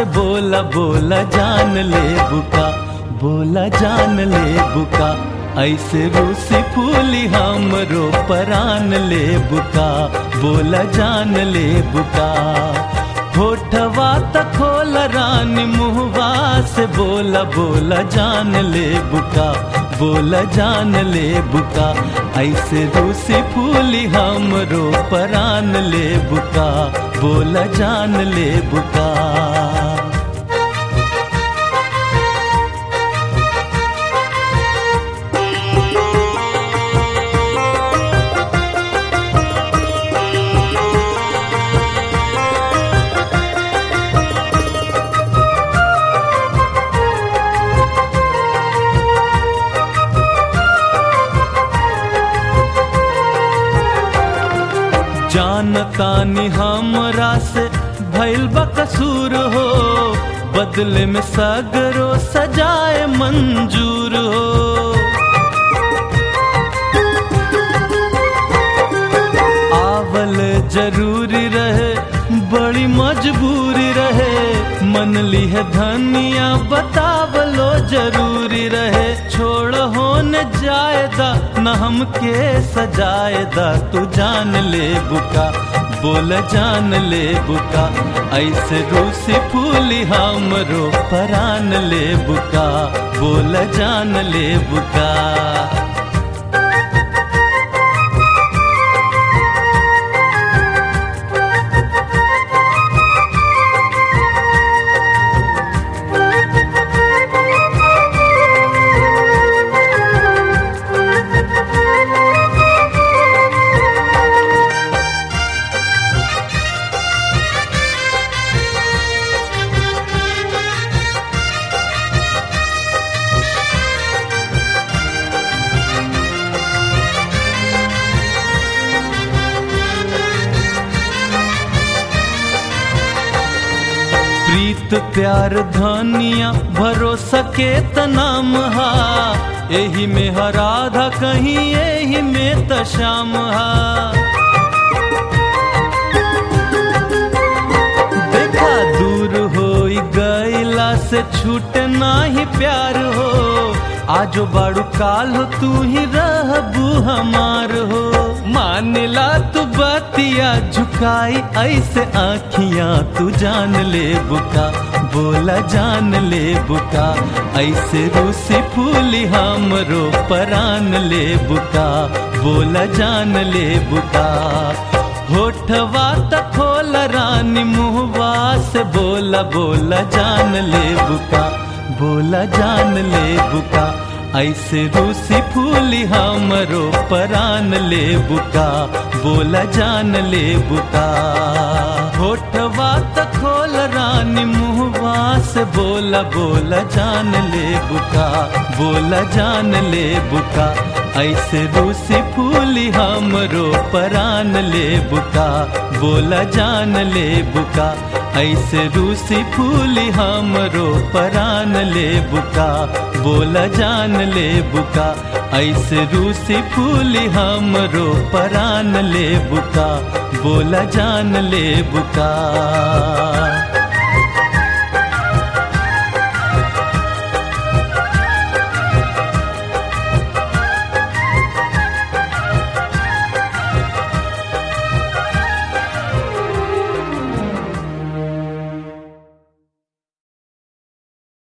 से बोला बोला जान ले बुका बोला जान ले बुका ऐसे रूसी फूली हमरो परान ले बुका बोला जान ले बुका होठवा त खोल रानी मुहवा से बोला बोला जान ले बुका बोला जान ले बुका ऐसे रूसी फूली हमरो परान ले बुका बोला जान ले बुका जानतानी हमरा से भइल बा कसूर हो बदले में सगरो सजाए मंजूर हो आवल जरूरी रहे बड़ी मजबूरी रहे मन ली है धनिया बतावलो जरूरी रहे छोड़ होने जायदा न हमके सजायदा तू जान ले बुका बोल जान ले बुका ऐसे रूसी फूली हमरो परान ले बुका बोल जान ले बुका प्रीत प्यार धनिया भरोसा के तनाम हा एही में हराधा कहीं एही में तशाम हा देखा दूर हो गईला से छूटे नाही प्यार हो आजो बाड़ू काल हो तू ही रहबू हमार हो मानला तू बतिया झुकाई ऐसे आखियां तू जान ले बुका बोला जान ले बुका ऐसे रूसी फूली हमरो परान ले बुका बोला जान ले बुका होठवा त खोल रानी मुहवा से बोला बोला जान ले बुका बोला जान ले बुका ऐसे रूसी फूली हमरो परान ले बुका बोला जान ले बुका होठवा त खोल रानी मुहवा से बोला बोला जान ले बुका बोला जान ले बुका ऐसे रूसी फूली हमरो परान ले बुका बोला जान ले बुका ऐसे रूसी फूली हमरो परान ले बुका बोला जान ले बुका ऐसे रूसी फूली हमरो परान ले बुका बोला जान ले बुका